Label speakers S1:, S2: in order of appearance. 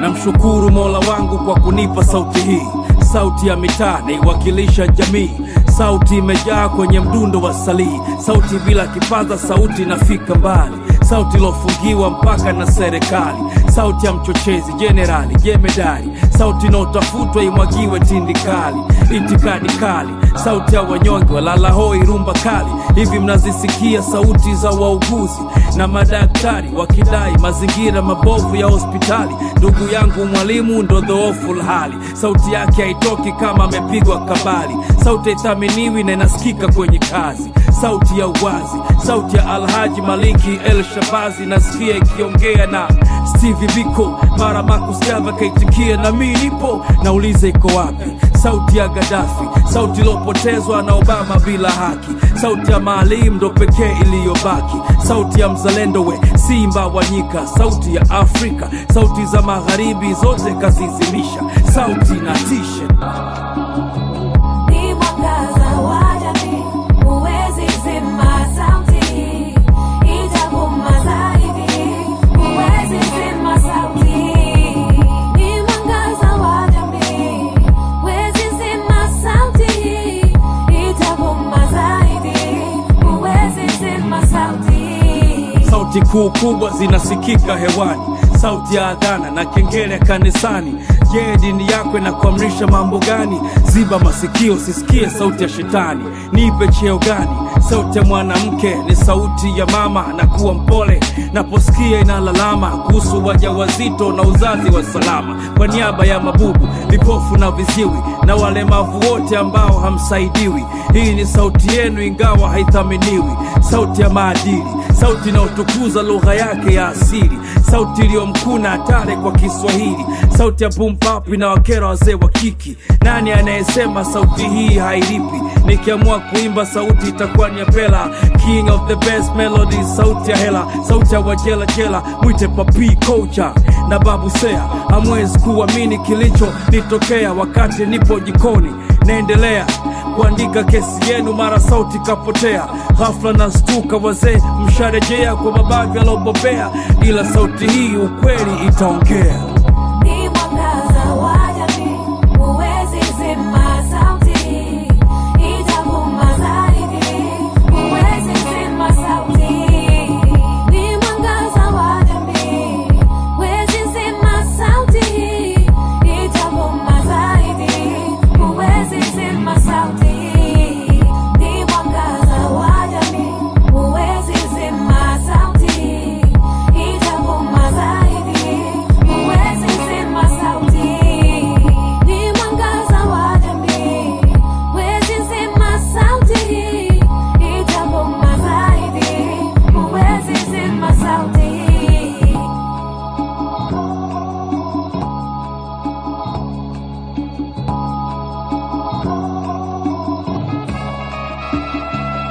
S1: namshukuru mola wangu kwa kunipa sauti hii sauti ya mitaa naiwakilisha jamii sauti imejaa kwenye mdundo wa salii sauti bila kipaza sauti inafika mbali sauti ilofungiwa mpaka na serikali sauti ya mchochezi jenerali jemedari sauti inaotafutwa imwagiwe tindikali itikadi kali sauti ya wanyonge walalahoi rumba kali hivi mnazisikia sauti za wauguzi na madaktari wakidai mazingira mabovu ya hospitali ndugu yangu mwalimu ndo dhoofu hali sauti yake haitoki kama amepigwa kabali sauti haithaminiwi na inasikika kwenye kazi sauti ya uwazi sauti ya alhaji maliki el shabazi nasikia ikiongea na steve biko mara makusgava kaitikia na mi nipo nauliza iko wapi sauti ya gadafi sauti iliyopotezwa na obama bila haki sauti ya maalim ndo pekee iliyobaki sauti ya mzalendo we simba wa nyika sauti ya afrika sauti za magharibi zote kazizimisha sauti na tishe
S2: Ni mwangaza wa jamii, huwezi zima sauti, itavuma zaidi, huwezi zima sauti. Ni mwangaza wa jamii, huwezi zima sauti, itavuma zaidi, huwezi zima sauti.
S1: sauti kuu kubwa zinasikika hewani sauti ya adhana na kengele kanisani je dini yako inakuamrisha mambo gani ziba masikio sisikie sauti ya shetani nipe cheo gani sauti ya mwanamke ni sauti ya mama na kuwa mpole naposikia inalalama kuhusu wajawazito na uzazi wa salama kwa niaba ya mabubu vipofu na viziwi na walemavu wote ambao hamsaidiwi hii ni sauti yenu ingawa haithaminiwi sauti ya maadili sauti inayotukuza lugha yake ya asili sauti iliyomkuna hatari kwa kiswahili sauti ya bumpap inawakera wazee wa kiki nani anayesema sauti hii hailipi nikiamua kuimba sauti itakuwa ni ya pela king of the best melody sauti ya hela sauti ya wajelajela mwite papi kocha na babu sea hamwezi kuamini kilicho nitokea wakati nipo jikoni naendelea kuandika kesi yenu mara sauti kapotea ghafla na stuka wazee msharejea kwa mabavi alobobea ila sauti hii ukweli itaongea